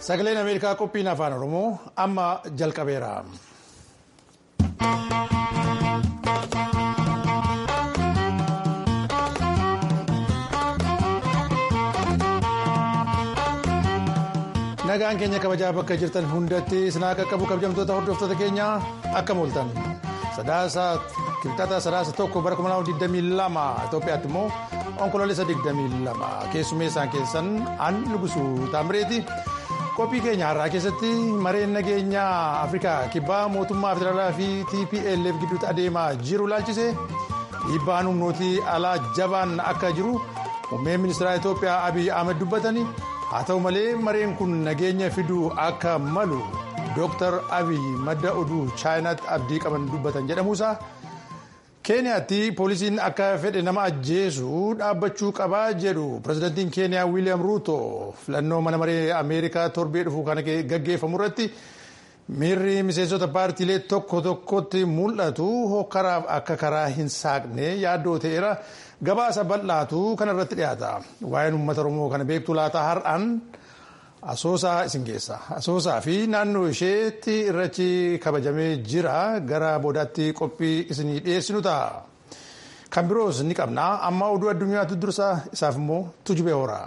Sagaleen Ameerikaa qophiin afaan Oromoo amma jalqabeera. Nagaan keenya kabajaa bakka jirtan hundatti sinaa qaqqabu kabajamtoota hordoftoota keenya akkam ooltan. Sadaasa kibxata sadaasa tokko bara 2022 Itoophiyaatti immoo onkoloolessa 22 keessummeessaan keessan an nugusu taamireeti. Qophii keenya har'aa keessatti mareen nageenyaa Afrikaa kibbaa mootummaa federaalaa fi TPLF gidduutti adeemaa jiru laalchise dhiibbaan humnootii alaa jabaan akka jiru muummeen ministeera Itoophiyaa Abiy Ahmed dubbatanii haa ta'u malee mareen kun nageenya fiduu akka malu Dr. Abiy madda oduu chaayinaatti abdii qaban dubbatan jedhamuusaa. keeniyaatti poolisiin akka fedhe nama ajjeesu dhaabbachuu qabaa jedhu pirezidaantiin keeniyaa wiiliyaam ruuto filannoo mana maree ameerikaa torbee dhufu kana gaggeeffamu irratti miirri miseensota paartiilee tokko tokkotti mul'atu hokkaraaf akka karaa hin saaqne yaaddoo ta'eera gabaasa bal'aatu kana irratti dhiyaata waa'een uummata oromoo kana beektu laata har'aan asoosaa isin geessa asoosaa fi naannoo isheetti irratti kabajamee jira gara boodaatti qophii isinii dhiyeessinu ta'a kan biroos ni qabna amma oduu addunyaatu dursa isaaf immoo tujubee hoora.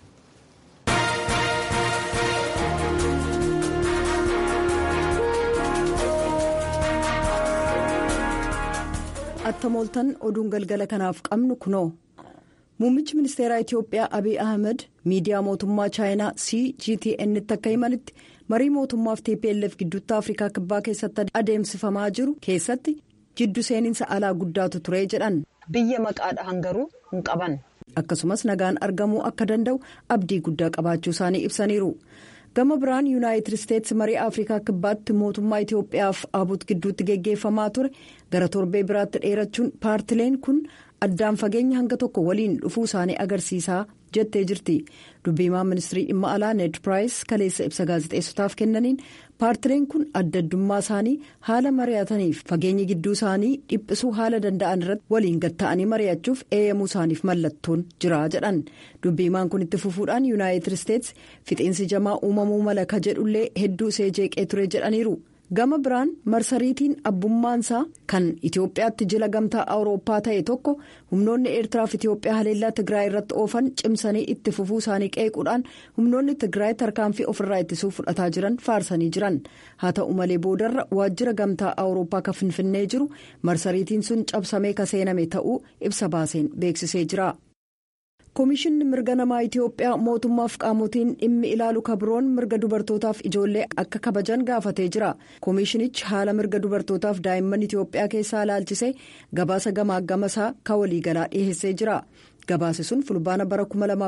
attamooltan oduun galgala kanaaf qabnu kunoo. Muummichi ministeeraa Itoophiyaa Abiy Ahmed miidiyaa mootummaa chaayinaa CGTN'tti akka himanitti marii mootummaa fi TPLF gidduutti Afrikaa kibbaa keessatti adeemsifamaa jiru keessatti jiddu seeninsa alaa guddaatu ture jedhan. Biyya maqaadhaan garuu hin qaban. Akkasumas nagaan argamuu akka danda'u abdii guddaa qabaachuu isaanii ibsaniiru. Gama biraan yuunaayitid isteetsi marii Afrikaa kibbaatti mootummaa Itoophiyaaf abut gidduutti geggeeffamaa ture gara torbee biraatti dheerachuun paartileen kun. addaan fageenya hanga tokko waliin dhufuu isaanii agarsiisaa jettee jirti dubbiimaan ministirii dhimma alaa ned piraayis kaleessa ibsa gaazexeessotaaf kennaniin paartileen kun adda addummaa isaanii haala mari'ataniif fageenyi gidduu isaanii dhiphisuu haala danda'an irratti waliin gatta'anii mari'achuuf eeyyamuu isaaniif mallattoon jira jedhan dubbiimaan kun itti fufuudhaan yuunaayitid isteetsi fixiinsi jamaa uumamuu mala ka jedhullee hedduu ishee jeeqee ture jedhaniiru. gama biraan marsariitiin abbummaansaa kan itiyoophiyaatti jila gamtaa awurooppaa ta'e tokko humnoonni eertiraaf itiyoophiyaa haleellaa tigraay irratti oofan cimsanii itti fufuu isaanii qeequudhaan humnoonni tigraay tarkaanfii ofirraa ittisuu fudhataa jiran faarsanii jiran haa ta'u malee boodarra waajjira gamtaa awurooppaa kan finfinnee jiru marsariitiin sun cabsamee ka seename ta'uu ibsa baaseen beeksisee jira. Koomishinni mirga namaa Itoophiyaa mootummaaf qaamotiin dhimmi ilaalu kabiroon mirga dubartootaaf ijoollee akka kabajan gaafatee jira. Koomishinichi haala mirga dubartootaaf daa'imman Itoophiyaa keessaa ilaalchisee gabaasa gamaagamasaa ka waliigalaa dhiyeessee jira. Gabaasi sun fulbaana bara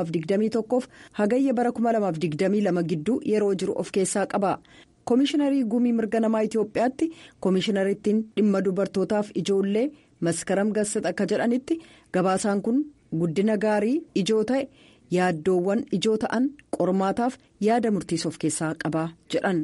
2021 f hagayya bara 2022 gidduu yeroo jiru of keessaa qaba. Koomishinarii gumii mirga namaa Itoophiyaatti koomishinariittiin dhimma dubartootaaf ijoollee maskaram gassat akka jedhanitti gabaasaan kun. guddina gaarii ijoo ta'e yaaddoowwan ijoo ta'an qormaataaf yaada murtiis of keessaa qaba jedhan.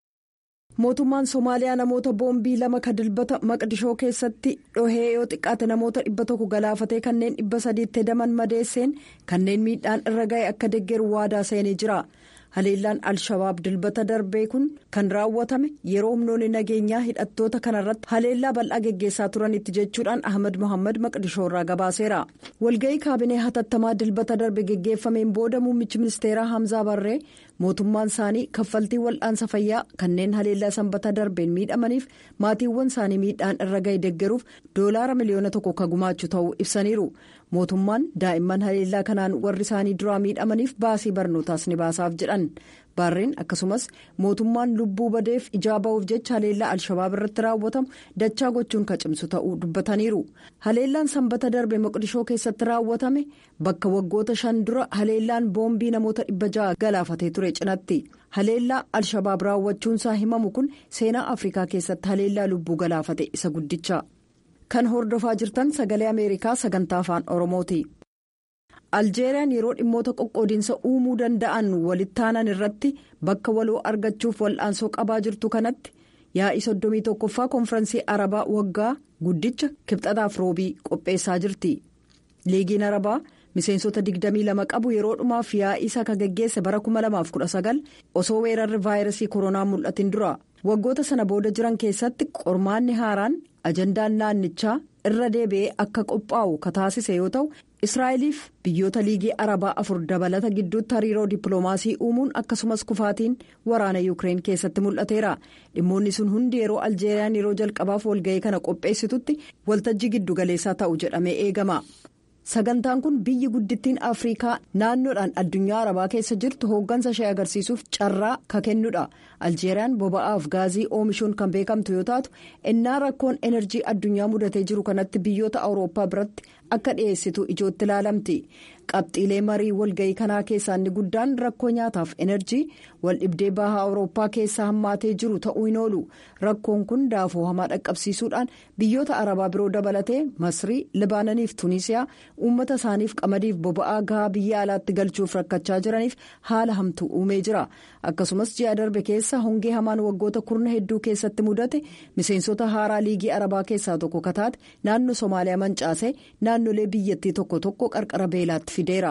mootummaan somaaliyaa namoota boombii lama ka dilbata maqdishoo keessatti dhohee yoo xiqqaate namoota dhibba tokko galaafatee kanneen dhibba sadiitti hedaman madeesseen kanneen miidhaan irra ga'e akka deggeru waadaa seenee jira. haleellaan al-shabaab dilbata darbee kun kan raawwatame yeroo humnoonni nageenyaa hidhattoota kanarratti haleellaa bal'aa geggeessaa turanitti jechuudhaan ahmed mohaammed maqdishoo irraa gabaaseera walga'ii kaabinee hatattamaa dilbata darbe geggeeffameen booda muummichi ministeeraa hamzaa barree mootummaan isaanii kaffaltii wal'aansa fayyaa kanneen haleellaa sanbata darbeen miidhamaniif maatiiwwan isaanii miidhaan irra ga'e deggeruuf doolaara miliyoona tokko ka gumaachu ta'uu ibsaniiru. mootummaan daa'imman haleellaa kanaan warri isaanii duraa miidhamaniif baasii barnootaas ni baasaaf jedhan baarreen akkasumas mootummaan lubbuu badeef ijaa ba'uuf jecha haleellaa al-shabaab irratti raawwatamu dachaa gochuun ka cimsu ta'uu dubbataniiru haleellaan sanbata darbe moqdishoo keessatti raawwatame bakka waggoota shan dura haleellaan boombii namoota dhibba ja'a galaafatee ture cinatti haleellaa al-shabaab raawwachuunsaa himamu kun seenaa afrikaa keessatti haleellaa lubbuu galaafate isa guddicha. kan hordofaa jirtan sagalee ameerikaa sagantaa afaan oromooti aljeeriyaan yeroo dhimmoota qoqqoodiinsa uumuu danda'an walittaanan irratti bakka waloo argachuuf wal'aansoo qabaa jirtu kanatti yaa'ii soddomii tokkoffaa koonfiransii arabaa waggaa guddicha kibxataaf roobii qopheessaa jirti liigiin arabaa miseensota 22 qabu yeroo dhumaaf yaa'ii isa kan geggeesse bara 2019 osoo weerarri vaayirasii koronaa mul'atin dura waggoota sana booda jiran keessatti qormaanni haaraan ajandaan naannichaa irra deebi'ee akka qophaa'u ka taasise yoo ta'u israa'eliif biyyoota liigii arabaa afur dabalata gidduutti hariiroo dippiloomaasii uumuun akkasumas kufaatiin waraana yuukireen keessatti mul'ateera dhimmoonni sun hundi yeroo aljeeriyaan yeroo jalqabaaf walga'ii kana qopheessitutti waltajjii giddu galeessaa ta'u jedhamee eegama. sagantaan kun biyyi guddittiin afriikaa naannoodhaan addunyaa arabaa keessa jirtu hooggansa ishee agarsiisuuf carraa ka kennudha aljeeriyaan boba'aaf gaazii oomishuun kan beekamtu yoo taatu innaa rakkoon enerjii addunyaa mudatee jiru kanatti biyyoota awurooppaa biratti akka dhiyeessitu ijootti ilaalamti qabxiilee marii walga'ii kanaa keessaa inni guddaan rakkoo nyaataaf enerjii waldhibdee bahaa awurooppaa keessaa hammaatee jiru ta'uu hin oolu rakkoon kun daafoo hamaa dhaqqabsiisuudhaan biyyoota arabaa biroo dabalatee masrii libaananiif tuuniisiyaa uummata isaaniif qamadiif boba'aa gahaa biyya alaatti galchuuf rakkachaa jiraniif haala hamtuu uumee jira akkasumas ji'a darbe keessa hongee hamaan waggoota kurna hedduu keessatti mudate miseensota haaraa liigii arabaa keessaa tokko kataate naannoo somaaliyaa mancaasee naannolee biyyattii tokko tokko qarqara beelaatti fideera.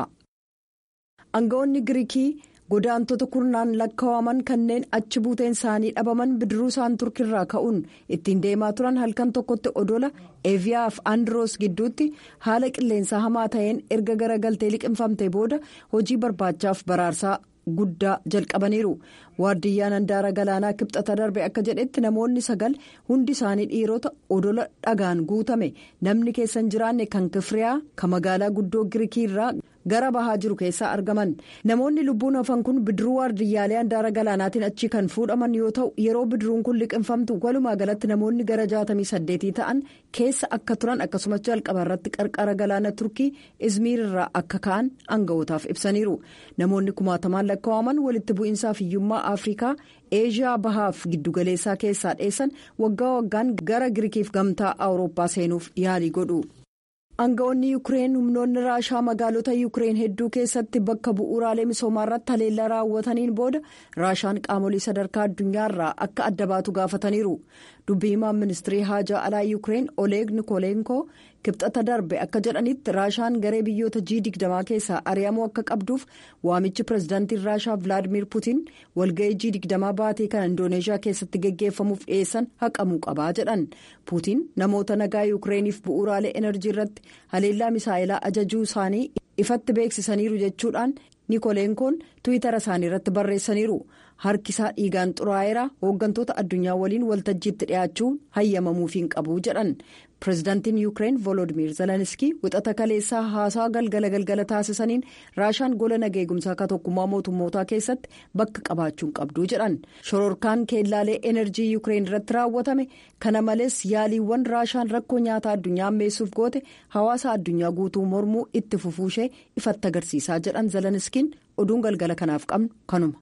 aangawoonni giriikii godaantota kurnaan lakkaa'aman kanneen achi buuteen isaanii dhabaman bidiruu isaan turkirraa ka'uun ittiin deemaa turan halkan tokkotti odola eeviyaaf andiroos gidduutti haala qilleensaa hamaa ta'een erga garagaltee liqinfamte booda hojii barbaachaaf baraarsaa guddaa jalqabaniiru waardiyyaan handaara galaanaa kibxata darbe akka jedhetti namoonni sagal hundi isaanii dhiirota odola dhagaan guutame namni keessa hin jiraanne kan kifriyaa kan magaalaa guddoo giriikii irraa gara bahaa jiru keessaa argaman namoonni lubbuun hafan kun bidiruu waardiyyaalee handaara galaanaatiin achi kan fuudhaman yoo ta'u yeroo bidiruun kun liqinfamtu walumaa galatti namoonni gara jaatamii saddeetii ta'an keessa akka turan akkasumas jalqaba irratti qarqara galaana turkii izmiir irraa akka ka'an aanga'ootaaf ibsaniiru namoonni kumaatamaan lakkaa'aman walitti bu'iinsaaf hiyyummaa afrikaa eeshiyaa bahaaf giddugaleessaa keessaa dheessan waggaa waggaan gara girikiif gamtaa awurooppaa seenuuf yaalii godhu. Aanga'oonni Yuukireen humnoonni raashaa magaalota Yuukireen hedduu keessatti bakka bu'uuraalee misoomaa irratti haleellaa raawwataniin booda raashaan qaamolee sadarkaa addunyaarraa akka adda baatu gaafataniiru. Dubbii himaan ministirii haajaa alaa Yuukireen Oleg Nikolenko kibxata darbe akka jedhanitti raashaan garee biyyoota G20 keessaa ari'amuu akka qabduuf waamichi pirezidaantiin raashaa Vilaadimir Putiin walga'ii G20 baatee kan Indooneeshiyaa keessatti geggeeffamuuf dhiyeessan haqamuu qabaa jedhan. Putiin namoota nagaa Yuukireeniif bu'uuraalee enerjii irratti haleellaa misaa'ilaa ajajuu isaanii ifatti beeksisaniiru jechuudhaan Nikolenkoon Tiwiitara isaanii irratti barreessaniiru. harkisaa dhiigaan xuraa'eera hooggantoota addunyaa waliin waltajjiitti dhiyaachuu hayyamamuuf hin qabu jedhan pirezidaantiin yuukireen volodimir zeleniskii wixata kaleessaa haasaa galgala galgala taasisaniin raashaan gola nageegumsaa ka tokkummaa mootummootaa keessatti bakka qabaachuu hin qabdu jedhan shororkaan keellaalee enerjii yuukireen irratti raawwatame kana malees yaaliiwwan raashaan rakkoo nyaataa addunyaa ammeessuuf goote hawaasa addunyaa guutuu mormuu itti fufuushee ifatti agarsiisaa jedhan zeleniskiin oduun galgala kanaaf qabnu kanuma.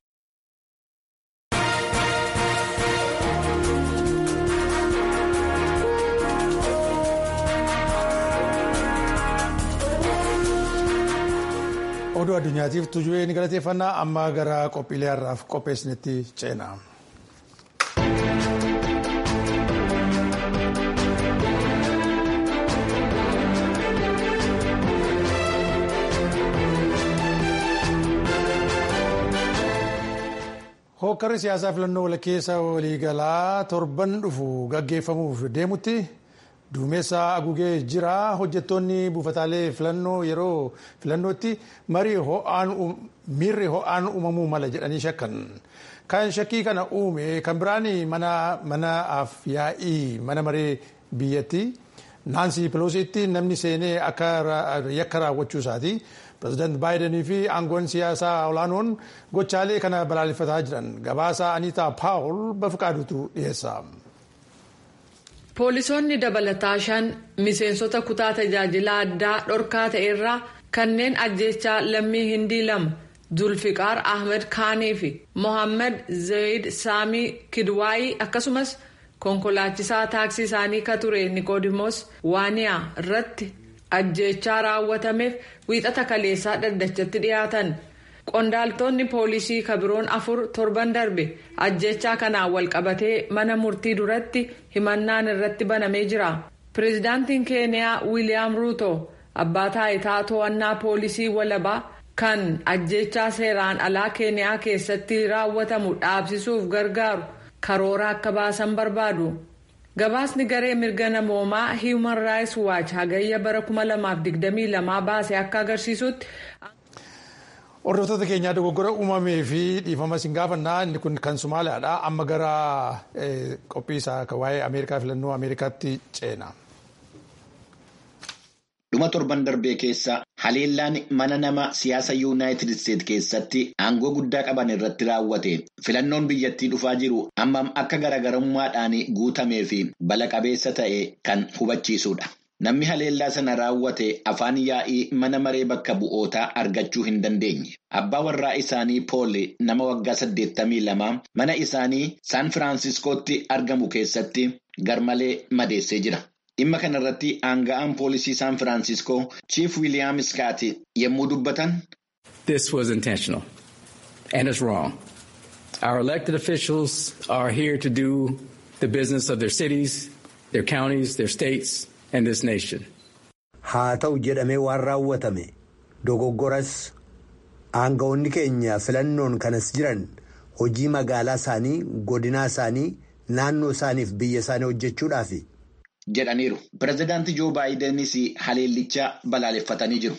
oduu addunyaatiif tuju'ee ni galateeffannaa amma gara qophiilee har'aaf qopheessinitti ceena. hookkarri siyaasaa filannoo walakkeessa waliigalaa torban dhufu gaggeeffamuuf deemutti. duumessa agugee jira hojjettoonni buufataalee filannoo yeroo filannootti miirri ho'aan uumamuu mala jedhanii shakkan kan shakkii kana uume kan biraan manaaf yaa'ii mana maree biyyatti naansii piloosiitti namni seenee akka yakka raawwachuu isaati pirezidaanti baayidanii fi aangoon siyaasaa olaanoon gochaalee kana balaaleffataa jiran gabaasa aniitaa paawul bafiqaadutu dhiyeessa. Poolisoonni dabalataa shan miseensota kutaa tajaajila addaa dhorkaa ta'e irraa kanneen ajjechaa lammii hindii lama Zulfiqaar Ahmed Kaanii fi Mohaammed Zayid Saamii Kidwaayii akkasumas konkolaachisaa taaksii isaanii ka ture Nikoodimoos Waaniyaa irratti ajjechaa raawwatameef wiixata kaleessaa dhaddachatti dhiyaatan. Qondaaltonni poolisii kabiroon afur torban darbe ajjechaa kanaan walqabatee mana murtii duratti himannaan irratti banamee jira. Pireezidaantiin Keeniyaa Wiiliyaam Ruuto abbaa taayitaa to'annaa poolisii walabaa kan ajjechaa seeraan alaa keeniyaa keessatti raawwatamu dhaabsisuuf gargaaru karoora akka baasan barbaadu. gabaasni garee mirga namoomaa human rights watch hagayya bara 2022 baase akka agarsiisutti. Hordoftoota keenyaa dogoggora uumamee fi dhiifama isin gaafannaa inni kun kan Somaaliyaadha. Amma gara qophii isaa waa'ee Ameerikaa filannoo Ameerikaatti ceena. Dhuma torban darbee keessa haleellaan mana nama siyaasa yuunaayitid isteet keessatti aangoo guddaa qaban irratti raawwate filannoon biyyattii dhufaa jiru ammam akka garaagarummaadhaan guutamee fi bala qabeessa ta'e kan hubachiisudha. Namni haleellaa sana raawwate afaan yaa'ii mana maree bakka bu'ootaa argachuu hin dandeenye. Abbaa warraa isaanii Pool nama waggaa 82 mana isaanii Saan Firaansiskootti argamu keessatti garmalee madeessee jira. Dhimma kanarratti aanga'aan poolisii Saan Firaansiskoo Chief Wiiliyaam Iskaati yommuu dubbatan. This was intentional and it's wrong. Our elected officials are here to do the business of their cities, their counties, their states and this nation. Haa ta'u jedhamee waan raawwatame dogoggoras aanga'oonni keenya filannoon kanas jiran hojii magaalaa isaanii godinaa isaanii naannoo isaaniif biyya isaanii hojjechuudhaafi. jedhaniiru. Pireezidaantii Joo Baayidenis haleellicha balaaleffatanii jiru.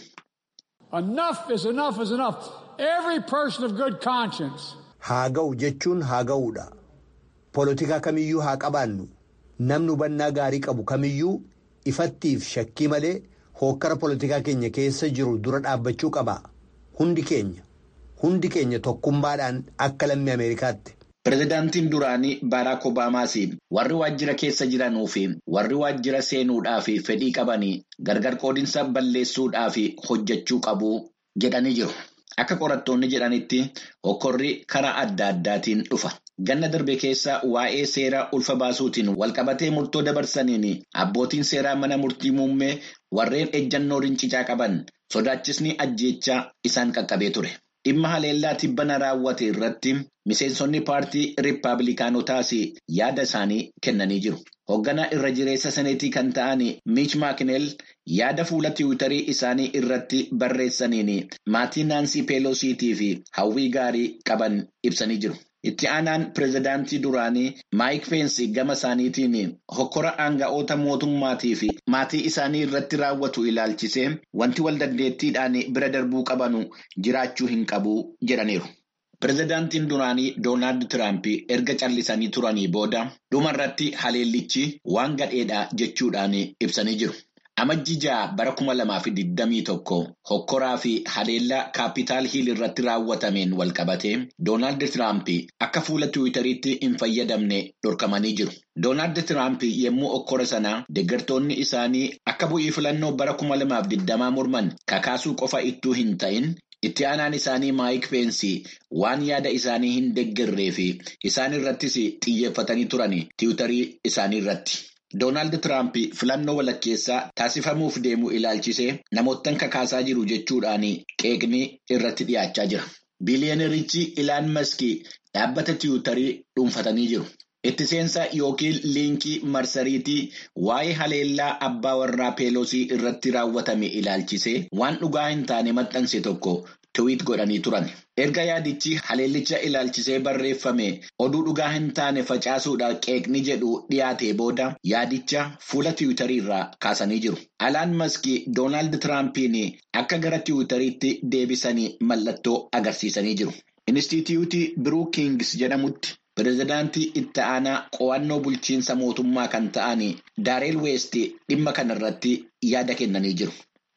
Haa ga'u jechuun haa ga'uudha. Polotikaa kamiyyuu haa qabaannu. Namni hubannaa gaarii qabu kamiyyuu ifattiif shakkii malee hookkara polotikaa keenya keessa jiru dura dhaabbachuu qaba. Hundi keenya. Hundi keenya tokkummaadhaan akka lammii Ameerikaatti. Pireezidaantiin duraanii Baaraak Obaamaas warri waajjira keessa jiranuu fi warri waajjira seenuudhaaf fedhii qabanii gargar qoodinsa balleessuudhaaf hojjechuu qabu jedhanii jiru. Akka qorattoonni jedhanitti hokkorri karaa adda addaatiin dhufa. Ganna darbe keessa waa'ee seera ulfa baasuutiin walqabatee murtoo dabarsaniin abbootiin seeraa mana murtii muummee warreen ejjannoo rincicaa qaban sodaachisni ajjeechaa isaan qaqqabee ture. Dhimma haleellaa tibbana raawwate irratti miseensonni paartii riippaabilikaanotaas yaada isaanii kennanii jiru. Hoogganaa irra jireessa saneetii kan ta'an Miich Maakineel yaada fuula tiwiitarii isaanii irratti barreessaniin maatii Naansii Peelosiitii fi hawwii gaarii qaban ibsanii jiru. Itti aanaan pireezidaantii duraanii Maayik Peensi gama isaaniitiin hokkora aanga'oota mootummaatii fi maatii isaanii irratti raawwatu ilaalchisee wanti wal dandeettiidhaan bira darbuu qabanu jiraachuu hin qabu jedhaniiru. Pireezidaantiin duraanii Doonaald Tiraamp erga callisanii turanii booda dhumarratti haleellichi waan gadheedha jechuudhaan ibsanii jiru. Amajji ja'a bara kuma lamaa fi digdamii tokko hokkoraa fi haleellaa kaapitaal hiil irratti raawwatameen walqabatee Doonaald Tiraamp akka fuula tiwiitariitti hin fayyadamne dhorkamanii jiru. Doonaald Tiraamp yommuu hokkora sanaa deeggartoonni isaanii akka bu'ii filannoo bara kuma lamaaf digdamaa morman kakaasuu qofa ittuu hin ta'in. Itti aanaan isaanii Maayik Peensi waan yaada isaanii hin deeggarree fi isaan irrattis xiyyeeffatanii turan tiwiitarii isaanii irratti. Doonaald Tiraamp filannoo walakkeessaa taasifamuuf deemu ilaalchisee namoottan kakaasaa jiru jechuudhaan qeeqni irratti dhiyaachaa jira. Biliyeneerichi Ilaan Maskii dhaabbata tiwiitarii dhuunfatanii jiru. Itti seensa yookiin liinkii marsariitii waa'ee haleellaa abbaa warraa peelosii irratti raawwatame ilaalchisee waan dhugaa hin taane maxxanse tokko tiwiit godhanii turan. Erga yaadichi haleellicha ilaalchisee barreeffame oduu dhugaa hin taane facaasuudhaan qeeqni jedhu dhiyaate booda yaadicha fuula tiwiitarii irraa kaasanii jiru. Alaan maskii Doonaald Tiraampiin akka gara tiwiitariitti deebisanii mallattoo agarsiisanii jiru. Inistituutii Biruukings jedhamutti. Pireezidaantii itti aanaa qo'annoo bulchiinsa mootummaa kan ta'an Daareel Weest dhimma kanarratti yaada kennanii jiru.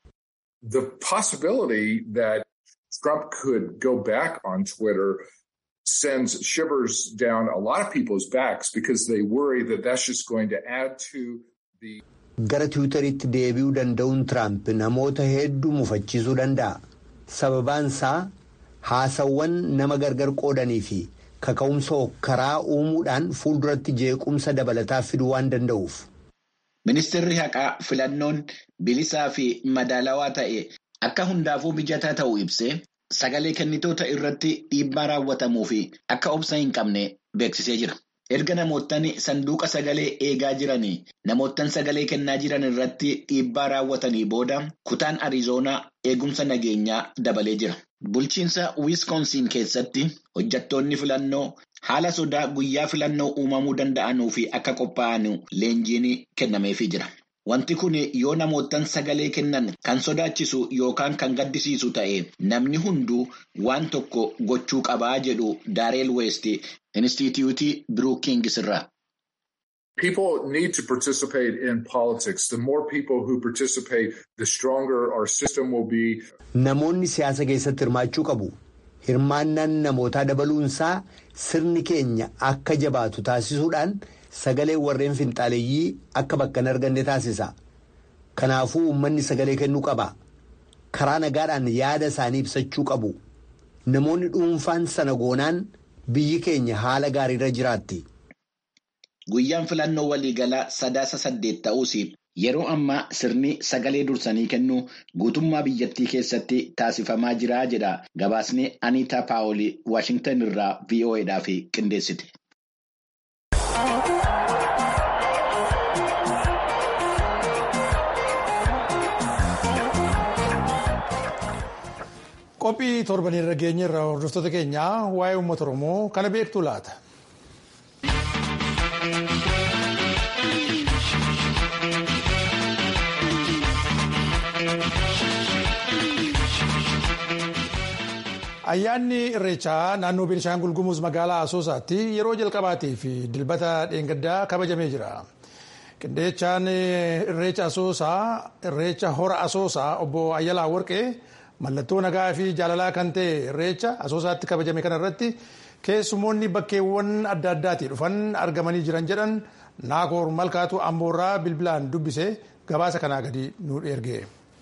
The possibility that Trump could go back on Twitter sends shivers down a lot of people's backs because they worry that that's just going to add to the. Gara tiwutariitti deebi'uu danda'uun Tiraamp namoota hedduu mufachiisuu danda'a. Sababaan isaa haasawwan nama gargar qoodanii fi. kaka'umsa karaa uumuudhaan fuulduratti jeequmsa dabalataa fiduu waan danda'uuf. Ministeerri haqaa filannoon bilisaa fi madaalawaa ta'e akka hundaafuu mijataa ta'uu ibsee sagalee kennitoota irratti dhiibbaa raawwatamuu fi akka obsa hin qabne beeksisee jira. erga namoottan sanduuqa sagalee eegaa jiranii namoottan sagalee kennaa jiran irratti dhiibbaa raawwatanii booda kutaan Arizoonaa eegumsa nageenyaa dabalee jira. Bulchiinsa Wiiskoonsiin keessatti hojjettoonni filannoo haala sodaa guyyaa filannoo uumamuu danda'anuu fi akka qophaa'an leenjiin kennameefii jira. Wanti kun yoo namoottan sagalee kennan kan sodaachisu yookaan kan gaddisiisu ta'e namni hunduu waan tokko gochuu qabaa jedhu Daareel Weest Inistituutii Biruukingis irraa. People need to participate in politics. The more people who participate, the stronger our system will be. Namoonni siyaasa keessatti hirmaachuu qabu. Hirmaannaan namootaa dabaluunsaa sirni keenya akka jabaatu taasisuudhaan sagalee warreen finxaaleeyyii akka bakka hin arganne taasisa. Kanaafuu uummanni sagalee kennuu qaba. Karaa nagaadhaan yaada isaanii ibsachuu qabu. Namoonni dhuunfaan sana goonaan biyyi keenya haala gaariirra jiraatti. Guyyaan filannoo waliigalaa sadaasa saddeet ta'uus yeroo ammaa sirni sagalee dursanii kennuu guutummaa biyyattii keessatti taasifamaa jira jedha gabaasni Aniitaa Paawolii Waashingtan irraa VOAdhaaf qindeessite. Qophii torbanii irra geenye irraa hordoftoota keenyaa waa'ee uummata Oromoo kana beektu laata? Ayyaanni Irreechaa naannoo Beenishaangul Gumuz magaalaa Asoosaatti yeroo jalqabaatii fi dilbata dheengaddaa kabajamee jira. Qindeechaan Irreecha Asoosaa Irreecha Hora Asoosaa obbo Ayyalaa Warqee mallattoo nagaa fi jaalalaa kan ta'e Irreecha Asoosaatti kabajame kana irratti keessumoonni bakkeewwan adda addaatii dhufan argamanii jiran jedhan Naakoor Malkaatu Amboorraa bilbilaan dubbise gabaasa kanaa gadi nu erge.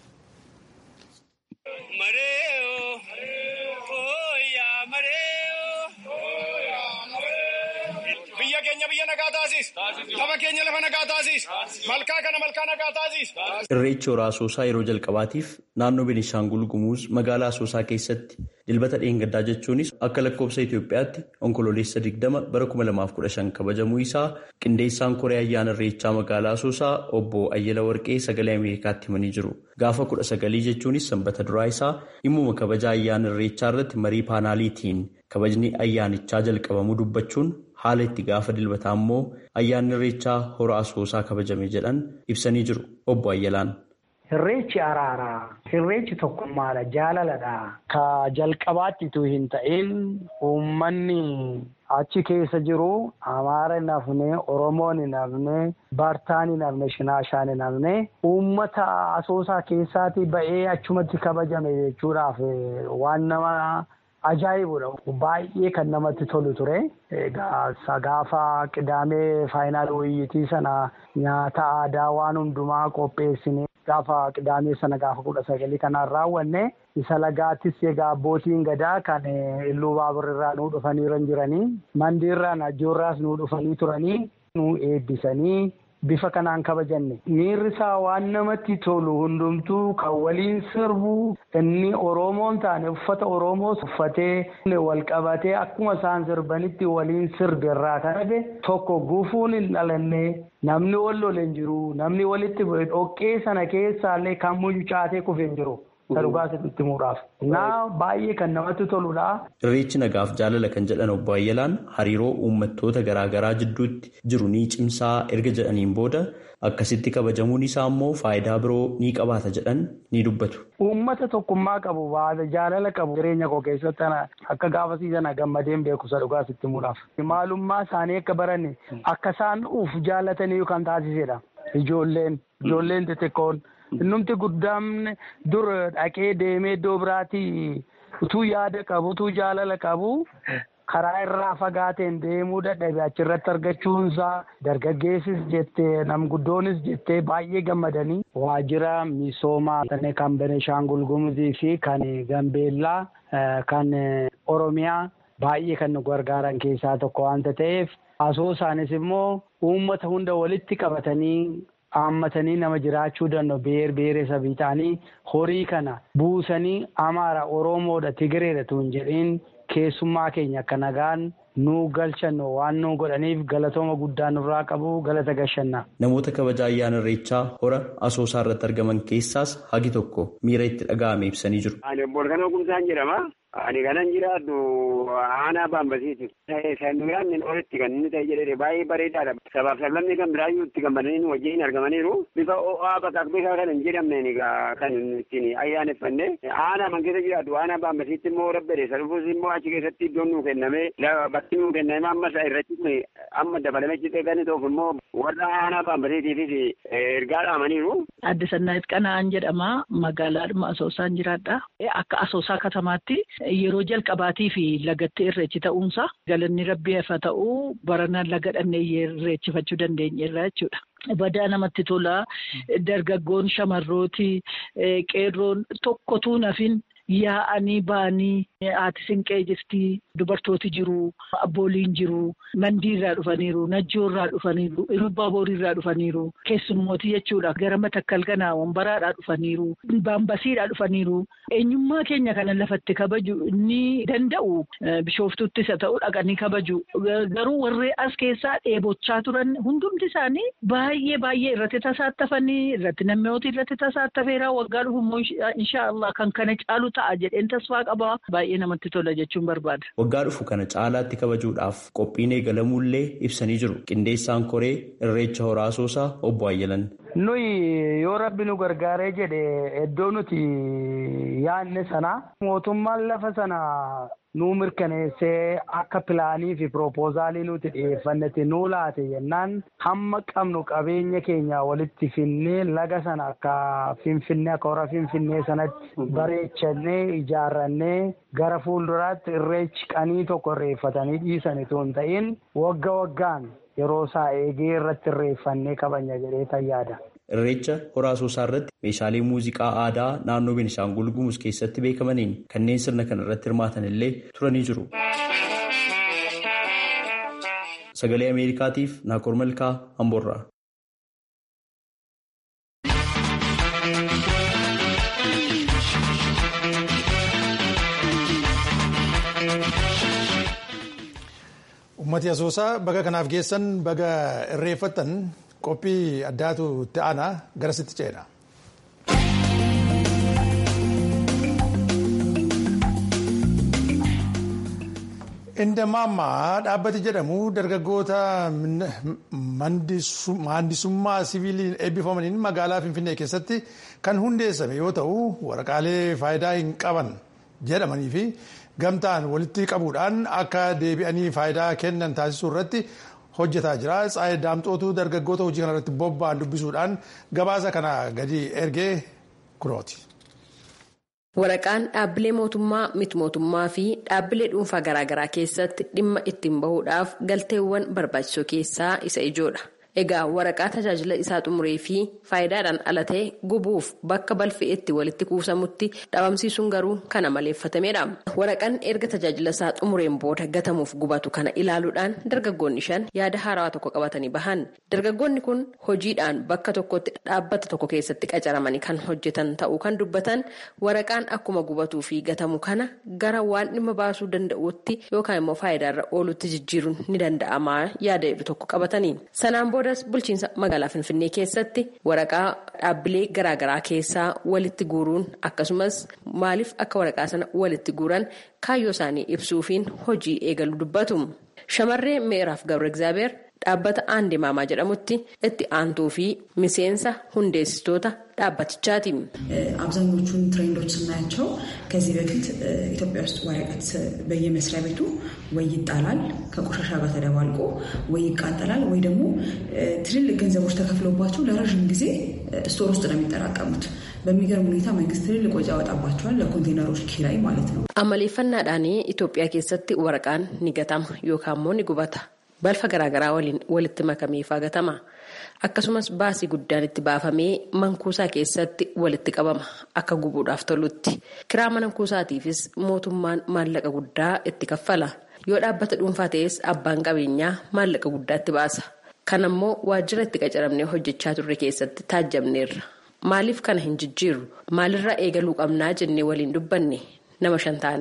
Biyya keenya biyya nagaa taasisu. Lafa keenya lafa nagaa taasisu. Malkaa kana malkaa nagaa taasisu. Irreechi hora Asoosaa yeroo jalqabaatiif naannoo Beenishaangul Gumuz magaalaa Asoosaa keessatti dilbata dheengaddaa jechuunis akka lakkoofsa Itoophiyaatti onkololeessa 20 bara 2015 kabajamuu isaa qindeessaan koree ayyaana irreechaa magaalaa Asoosaa obbo Ayyala Warqee sagalee Ameerikaatti himanii jiru. Gaafa 19 jechuunis sanbata duraa isaa dhimmuma kabaja ayyaana irreechaa irratti marii paanaaliitiin kabajni ayyaanichaa jalqabamuu dubbachuun haala itti gaafa dilbataa immoo ayyaanni irreechaa hora asoosaa kabajame jedhan ibsanii jiru obbo Ayyalaan. Irreechi araaraa, irreechi tokkummaadha, jaalaladha. Ka jalqabaattitu hin ta'in uummanni achi keessa jiru Amaara hin hafne, Oromoon hin hafne, Bartaan hin hafne, Shinaashaan hin hafne uummata asoosaa keessaati ba'ee achumatti kabajame jechuudhaaf waan nama ajaa'ibudha. Baay'ee kan namatti tolu ture. Egaa gaafa qidaamee faayinaal wayyitii sana nyaata aadaa waan hundumaa qopheessine gaafa qidaamee sana gaafa kudha sagalii kanaan raawwanne isa lagaattis egaa abbootiin gadaa kan illuu baaburrirraa nuu dhufanii jiranii mandiirraa najjoorraas nuu dhufanii turanii nuu eebbisanii bifa kanaan kabajanne miirri isaa waan namatti tolu hundumtuu kan waliin sirbu inni oromoon taane uffata oromoo uffatee wal qabatee akkuma isaan sirbanitti waliin sirbe irraa kan hafe tokko gufuun hin dhalanne namni wal lole hin jiru namni walitti bu'e dhoqqee sana keessaallee kan mucucaatee kufe hin jiru. Dhugaa sitti himuudhaaf. Naa baay'ee kan namatti toludha. Irreechi nagaaf jaalala kan jedhan obbo Ayyalaan hariiroo uummattoota garaagaraa jidduutti jiru ni cimsaa erga jedhaniin booda akkasitti kabajamuun isaa immoo faayidaa biroo ni qabaata jedhan ni dubbatu. Uummata tokkummaa qabu baata jaalala qabu jireenya koo keessatti akka gaafasiisan gammadeen beekumsa dhugaa sitti himuudhaaf. Maalummaa isaanii akka baranne akka isaan uuf jaallatanii kan taasisedha. Ijoolleen ijoolleen xixiqqoon. Innumti guddaan dur dhaqee deemee iddoo biraatti utuu yaada qabu utuu jaalala qabu karaa irraa fagaateen deemuu dadhabe achirratti argachuunsaa dargaggeessis jettee namguddoonis jettee baay'ee gammadanii waajjira misoomaa kan Benishaangul Gumuzii fi kan Gambeellaa kan Oromiyaa baay'ee kan nu gargaaran keessaa tokko waanta ta'eef asoosaanis immoo uummata hunda walitti qabatanii. haammatanii nama jiraachuu danda'u beer beeresa ta'anii horii kana buusanii amaara oromoodha tigireedha tun jedhiin keessummaa keenya akka nagaan nu galchan waan nu godhaniif galatooma guddaa nurraa qabu galata gashanna. Namoota kabaja ayyaana irreechaa hora asoosaa irratti argaman keessaas hagi tokko miira itti dhaga'ame ibsanii jiru. Ani obbo Kanaa Kumsaan jedhama. Ani kanan jiraadhu aanaa baambasiiti. Sanduuqaan olitti kan inni ta'e jedhee baay'ee bareedaadha. Sabaaf sablamni kan biraayyuu itti gammadanii wajjin argamaniiru. Bifa ho'aa bakka bifa kan hin jedhamneen kan ittiin ayyaaneffanne. Aanaa man keessa jiraadhu aanaa baambasiitti immoo rabbeere salufuus immoo achi keessatti iddoon nuu kenname bakki nuu kenname amma irratti kun amma dabalame cixee kan ta'uuf immoo warra aanaa baambasiitiifis ergaa dhaamaniiru. Adde Sannaayit Qana'aan jedhama. Magaalaadhuma Asoosaan jiraadha. Akka Asoosaa katamaatti yeroo jalqabaatii fi lagatti irreechi ta'uunsa galanni rabbii hafa ta'uu barana laga dhannee irreechifachuu dandeenyeerra jechuudha. Badaa namatti tola. Dargaggoon shamarrooti qeerroon tokkotuu nafin yaa'anii ba'anii haati siinqee jirti dubartooti jiru abbooliin jiru mandiirraa dhufaniiru najjoorraa dhufaniiru irubbaa booriirraa dhufaniiru keessummooti jechuudha gara matakkal ganaa wambaraadhaa dhufaniiru baambasiidhaa dhufaniiru eenyummaa keenya kana lafatti kabaju inni danda'u bishooftuuttis haa ta'u dhaqanii kabaju garuu warree as keessaa dheebochaa turan hundumti isaanii baay'ee baay'ee irratti tasaattafanii irratti namni irratti tasaattafeera waggaa dhufu immoo inshaallah kan kana caalu ta'a jedheen tasfaa qaba baay'ee namatti tola jechuun barbaada. Waggaa dhufu kana caalaatti kabajuudhaaf qophiin eegalamuullee ibsanii jiru. Qindeessaan koree irreecha horaa asoosaa obbo Ayyalan. Nuyi yoo rabbi nu gargaaree jedhe iddoo nuti yaadne sana mootummaan lafa sana nuu mirkaneessee akka pilaanii fi piroopoozaalii nuti dhiyeeffannetti nuu laate jennaan hamma qabnu qabeenya keenya walitti finnee laga sana akka finfinnee akka hora finfinnee sanatti bareechannee ijaarrannee gara fuulduraatti irreechi qanii tokko irreeffatanii dhiisan itoo hin ta'in wagga waggaan yeroo isaa eegee irratti irreeffannee kabanya jedhee tayyaada. Irreecha horaa asoosaa irratti meeshaalee muuziqaa aadaa naannoo Beenishaangul Gumuz keessatti beekamaniin kanneen sirna kana irratti hirmaatan illee turanii jiru. Sagalee Ameerikaatiif Naakoor Malkaa Amboorraa. Uummati asoosaa baga kanaaf geessan baga irreeffattan qophii addaatu itti aanaa garasitti ceena. Indamaammaa dhaabbati jedhamu dargaggoota maandisummaa siviiliin eebbifamaniin magaalaa Finfinnee keessatti kan hundeessame yoo ta'u waraqaalee faayidaa hin qaban jedhamanii fi gamtaan walitti qabuudhaan akka deebi'anii faayidaa kennan taasisuu irratti hojjetaa jira. Tsaayii Daamxootu dargaggoota hojii kana irratti bobba'an dubbisuudhaan gabaasa kana gadi ergee kunooti. Waraqaan dhaabbilee mootummaa miti mootummaa fi dhaabbilee dhuunfaa garaagaraa keessatti dhimma ittiin bahuudhaaf galteewwan barbaachisoo keessaa isa ijoodha. Egaa waraqaa tajaajila isaa xumuree fi faayidaadhaan ala ta'e gubuuf bakka balfi itti walitti kuusamutti dhabamsiisuun garuu kana maleeffatameedha. Waraqaan erga tajaajila isaa xumureen booda gatamuuf gubatu kana ilaaluudhaan dargaggoonni shan yaada haarawaa tokko qabatanii bahan. Dargaggoonni kun hojiidhaan bakka tokkotti dhaabbata tokko keessatti qacaramanii kan hojjetan ta'uu kan dubbatan waraqaan akkuma gubatuu fi gatamu kana gara waan dhimma baasuu danda'utti yookaan immoo faayidaarra oolutti jijjiiruun ni danda'ama yaada jedhu tokko qabatanii. Sanaan boodas bulchiinsa magaalaa Finfinnee keessatti waraqaa dhaabbilee garaagaraa keessaa walitti guuruun akkasumas maaliif akka waraqaa sana walitti guuran kaayyoo isaanii ibsuufiin hojii eegalu dubbatu. Shamarree Meeraaf Gabra Egzaabeer dhaabbata Aandee Maamaa jedhamutti itti aantuu fi miseensa hundeessitoota dhaabbatichaati. አብዛኞቹን ትሬንዶች ስናያቸው ከዚህ በፊት ኢትዮጵያ ውስጥ ወረቀት በየመስሪያ ቤቱ ወይ ይጣላል ከቆሻሻ ጋር ተደባልቆ ወይ ይቃጠላል ወይ ደግሞ ትልልቅ ገንዘቦች ተከፍሎባቸው ለረዥም ጊዜ ስቶር ውስጥ ነው የሚጠራቀሙት። በሚገርም ሁኔታ መንግስት ትልልቅ ወጪ ያወጣባቸዋል ለኮንቴነሮች ኪራይ ማለት ነው። amaleeffannaadhaan Itoophiyaa keessatti waraqaan ni gatama yookaan immoo ni gubata. balfa garaagaraa waliin walitti makamee gatama akkasumas baasii guddaan itti baafamee mankuusaa keessatti walitti qabama akka gubuudhaaf tolutti kiraa mana kuusaatiifis mootummaan maallaqa guddaa itti kaffala yoo dhaabbata dhuunfaa ta'es abbaan qabeenyaa maallaqa guddaa itti baasa kan ammoo waajjira itti qacaramnee hojjechaa turre keessatti taajjabneerra maaliif kana hin jijjiirru maalirraa eegaluu qabnaa jennee waliin dubbanne nama shan taanee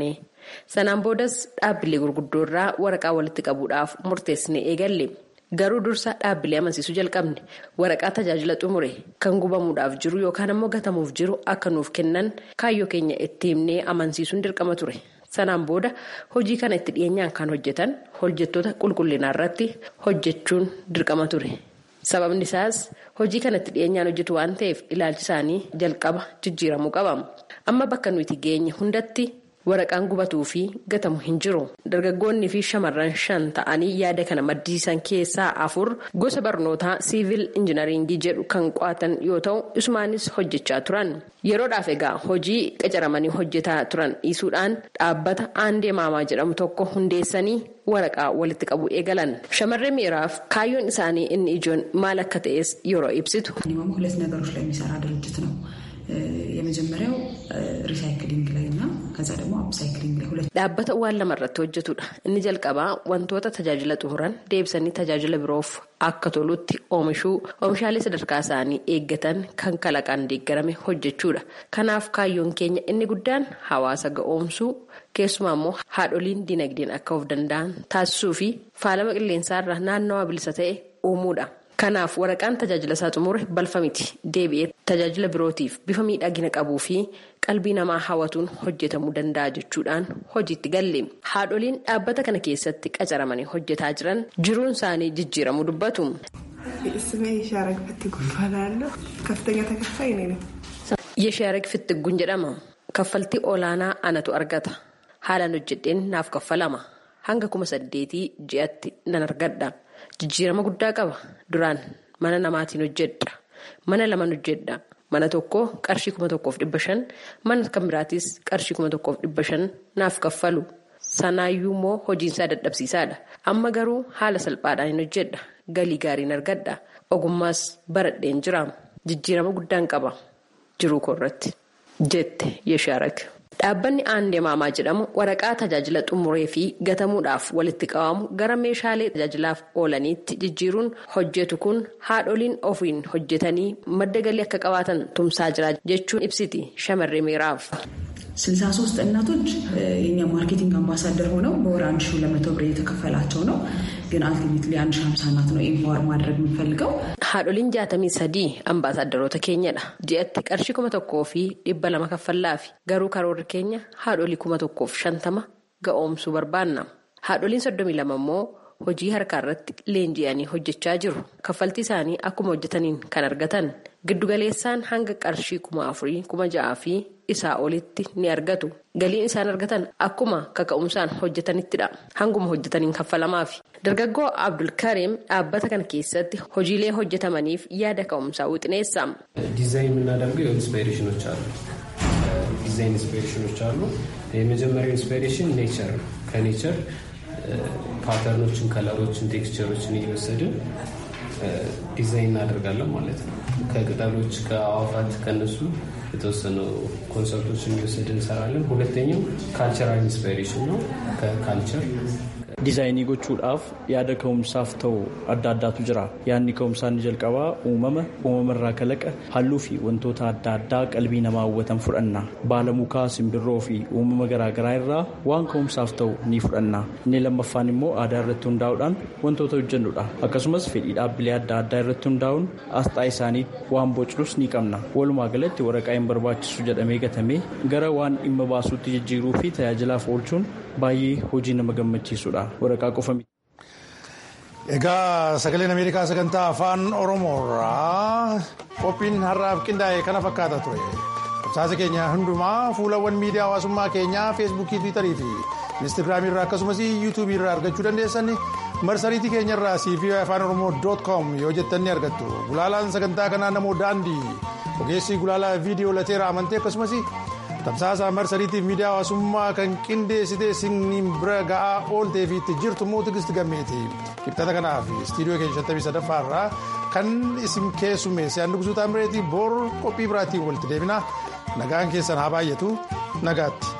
sanaan boodas dhaabbilee gurguddoo irraa waraqaa walitti qabuudhaaf murteessine eegalle garuu dursa dhaabbilee amansiisuu jalqabne waraqaa tajaajila xumure kan gubamuudhaaf jiru yookaan ammoo gatamuuf jiru akka nuuf kennan kaayyoo keenya itti himnee amansiisuun dirqama ture. sanaan booda hojii kana itti dhiyeenyaan kan hojjetan hojjettoota qulqullinaa irratti hojjechuun dirqama ture sababni isaas hojii kana itti dhiyeenyaan hojjetu waan ta'eef ilaalchi isaanii jalqaba jijjiiramuu qaba amma bakka nuti geenye hundatti waraqaan gubatuu fi gatamu hin jiru dargaggoonni fi shamarran shan ta'anii yaada kana maddisiisan keessaa afur gosa barnootaa siivil injinaringii jedhu kan qo'atan yoo ta'u isumaanis hojjechaa turan yeroodhaaf egaa hojii qacaramanii hojjetaa turan dhiisuudhaan dhaabbata aandee maamaa jedhamu tokko hundeessanii waraqaa walitti qabu eegalan shamarree miiraaf kaayyoon isaanii inni ijoon maal akka ta'es yeroo ibsitu. ሁለት ነገሮች ላይ የሚሰራ ድርጅት ነው የመጀመሪያው ሪሳይክሊንግ ላይ እና ከዛ ደግሞ አፕሳይክሊንግ ላይ ሁለት dhaabbata waan lama irratti hojjetudha inni jalqabaa wantoota tajaajila xumuran deebisanii tajaajila biroof akka tolutti oomishuu oomishaalee sadarkaa isaanii eeggatan kan kalaqaan deeggarame hojjechuudha kanaaf kaayyoon keenya inni guddaan hawaasa ga'oomsuu keessumaa immoo haadholiin dinagdeen akka of danda'an taasisuu fi faalama qilleensaarra naannawaa bilisa ta'e uumuudha. kanaaf waraqaan tajaajila isaa xumure balfa miti deebi'ee tajaajila birootiif bifa miidhagina qabuu fi qalbii namaa hawwatuun hojjetamuu danda'a jechuudhaan hojiitti galle haadholiin dhaabbata kana keessatti qacaramanii hojjetaa jiran jiruun isaanii jijjiiramuu dubbatu. Yeshaarag Fittigguun jedhama. Kaffaltii olaanaa anatu argata. Haalaan hojjedheen naaf kaffalama. Hanga kuma saddeetii ji'atti nan argadha. Jijjiirama guddaa qaba. Duraan mana namaatiin hojjedha. Mana laman hojjedha. Mana tokko qarshii kuma tokkoof dhibba shan mana kan biraatis qarshii kuma tokkoof dhibba shan naaf kaffalu. Sanaayyuu immoo hojiinsaa dadhabsiisaadha. Amma garuu haala salphaadhaan hin hojjedha. Galii gaariin argadha. Ogummaas baradheen jira. Jijjiirama guddaan qaba. Jiruu koorratti. Jette Yeshaarag. Dhaabbanni aandee maamaa jedhamu waraqaa tajaajila xumuree fi gatamuudhaaf walitti qabamu gara meeshaalee tajaajilaaf oolaniitti jijjiiruun hojjetu kun haadholiin ofiin hojjetanii madda galii akka qabaatan tumsaa jira jechuun ibsiti shamarree miiraaf. ስልሳ ሶስት እናቶች የኛ ማርኬቲንግ አምባሳደር ሆነው በወር አንድ ሺ ሁለት መቶ ብር እየተከፈላቸው ነው። ግን አልቲሜትሊ አንድ ሺ ሀምሳ እናት ነው ኤምፓወር ማድረግ የምንፈልገው። haadholiin jaatamii sadii ambaasaadarota keenyadha ji'atti qarshii kuma tokkoo fi dhibba lama kaffallaafi garuu karoorri keenya haadholii kuma tokkoof shantama ga'oomsuu barbaanna haadholiin soddomii lama immoo hojii harkaa irratti leenji'anii hojjechaa jiru kaffaltii isaanii akkuma hojjetaniin kan argatan giddugaleessaan hanga qarshii kuma afurii kuma ja'aa fi isaa olitti ni argatu galiin isaan argatan akkuma kaka'umsaan hojjetanittidha hanguma hojjetaniin kaffalamaaf dargaggoo abdulkareem dhaabbata kana keessatti hojiilee hojjetamaniif yaada ka'umsaa wixineessa. ዲዛይን የምናደርገው ኢንስፓይሬሽኖች አሉ ዲዛይን ኢንስፓይሬሽኖች አሉ የመጀመሪያው ኢንስፓይሬሽን ኔቸር ከኔቸር ፓተርኖችን ከለሮችን ቴክስቸሮችን እየወሰድን ዲዛይን እናደርጋለን ማለት ነው ከቅጠሎች ከአዋፋት ከነሱ የተወሰኑ ኮንሰርቶችን እየወሰድን እንሰራለን ሁለተኛው ካልቸራል ኢንስፓይሬሽን ነው ከካልቸር diizaayinii gochuudhaaf yaada ka'umsaaf ta'u adda addaatu jira yaadni ka'umsaa inni jalqabaa uumama uumamarraa kalaqa halluu fi wantoota adda addaa qalbii namaa hawwatan fudhanna baala mukaa simbirroo fi uumama garaagaraa irraa waan ka'umsaaf ta'u ni fudhanna inni lammaffaan immoo aadaa irratti hundaa'uudhaan wantoota hojjennudha akkasumas fedhii dhaabbilee adda addaa irratti hundaa'uun asxaa isaanii waan bocnus ni qabna walumaa galatti waraqaa hin barbaachisu jedhamee gatamee gara waan dhimma baasuutti jijjiiruu fi tajaajilaaf oolchuun baay'ee hojii nama gammachiisudha waraqaa qofa miti. Egaa sagaleen Ameerikaa sagantaa afaan Oromoorraa qophiin har'aaf qindaa'e kana fakkaata ture. Tamsaasa keenya hundumaa fuulawwan miidiyaa hawaasummaa keenyaa feesbuukii, tiwiitarii fi inistigraamii irraa akkasumas yuutuubii irraa argachuu dandeessan marsariitii keenya irraa cv afaan oromoo doot koom yoo jettan ni argattu. Gulaalaan sagantaa kanaa namoo daandii ogeessi gulaalaa viidiyoo lateera amantee akkasumas tamsaasa marsariitiif miidiyaa hawaasummaa kan qindeessitee siniin bira ga'aa ooltee fi itti jirtu immoo tigisti gammeeti kibxata kanaaf istiidiyoo keenya shantamii sadaffaa irraa kan isin keessummeesse handu gusuutaa mireetii bor qophii biraatiin walitti deebina nagaan keessan haa baay'atu nagaatti.